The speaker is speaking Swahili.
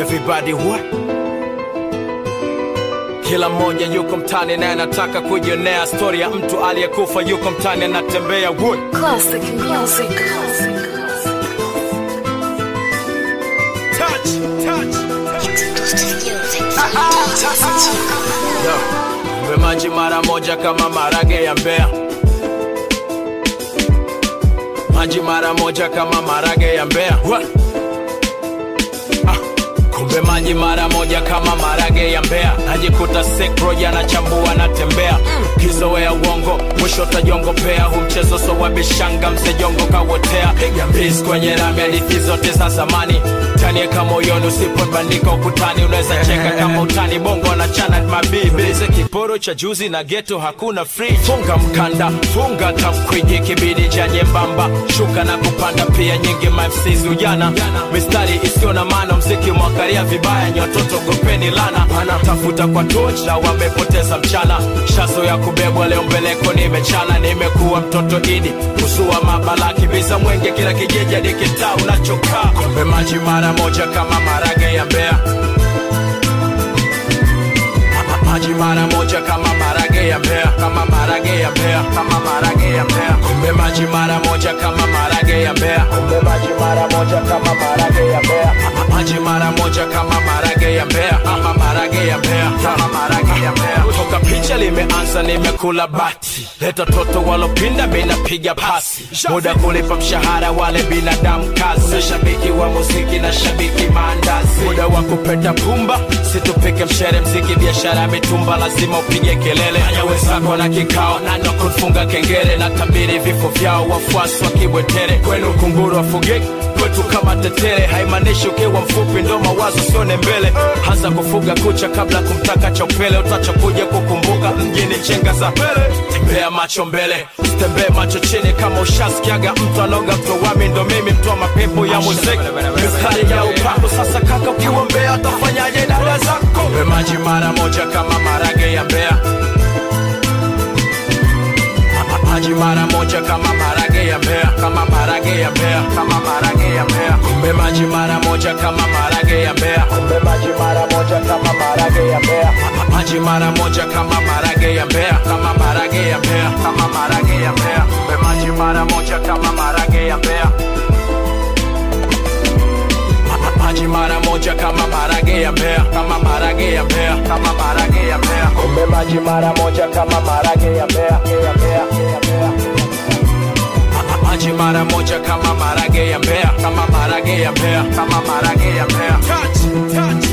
everybody what kila mmoja yuko mtani naye anataka kujionea stori ya mtu aliyekufa yuko mtani anatembea wood Classic music. touch, touch. Yo, mpe maji mara moja kama marage ya mbea maji mara moja kama marage ya mbea What? Ah, kumbe maji mara moja kama marage ya mbea najikuta sekro yanachambua natembea kizoea uongo mwisho tajongopea hu mchezo so wabishanga msejongo kawotea piga mbizi kwenye rami hadithi zote za zamani tanieka moyoni usipobandika ukutani unaweza cheka kama utani bongo wanachana mabibi kiporo cha juzi na geto hakuna free funga mkanda funga tamkwiji kibidi cha nyembamba shuka na kupanda pia nyingi mafsizi ujana mistari isiyo na maana mziki mwakaria vibaya nyototo gopeni lana wanatafuta kwa toch na wamepoteza mchana shazo ya kubebwa leo mbeleko nimechana nimekuwa mtoto idi kusua mabalaki visa mwenge kila kijiji hadi kitaa unachokaa kombe maji mara moja kama marage ya mbea Ma- maji mara moja kama marage ya mbea kama marage ya mbea kama marage ya mbea kumbe maji mara moja kama marage ya mbea kumbe maji mara moja kama marage ya mbea Ma- maji mara moja kama marage ya mbea kama marage ya mbea kama marage ya mbea toka picha limeanza nimekula bati leta toto walopinda minapiga pasi muda kulipa mshahara wale binadamu kazi shabiki wa muziki na shabiki maandazi muda wa kupeta pumba situpike mshere mziki biashara ya mitumba lazima upige kelele anya wenzako na kikao nano kufunga kengele na tabiri vifo vyao wafuasi wa kibwetere kwenu kunguru wafugiki kwetu kama tetere haimaanishi ukiwa mfupi ndo mawazo sione mbele hasa kufuga kucha kabla kumtaka chopele utachokuja kukumbuka mjini chenga za mbele tembea macho mbele tembee macho chini kama ushasikiaga mtu anoga mtowami ndo mimi mtoa mapepo ya muziki mistari ya upako sasa kaka ukiwa mbea atafanyaje dada zako Mpe maji mara moja kama marage ya mbea Ma- maji mara moja kama marage ya mbea kama marage ya mbea kama marage ya mbea kumbe maji mara moja kama marage ya mbea kumbe maji mara moja kama marage ya mbea Ma- maji mara moja kama marage ya mbea kama marage ya mbea kama marage ya mbea kumbe maji mara moja kama marage ya mbea Ma- maji mara moja kama marage ya mbea kama marage ya mbea kama marage ya mbea kumbe maji mara moja kama marage ya mbea ya mbea ya mbea Ma- maji mara moja kama marage ya mbea kama marage ya mbea kama marage ya mbea touch touch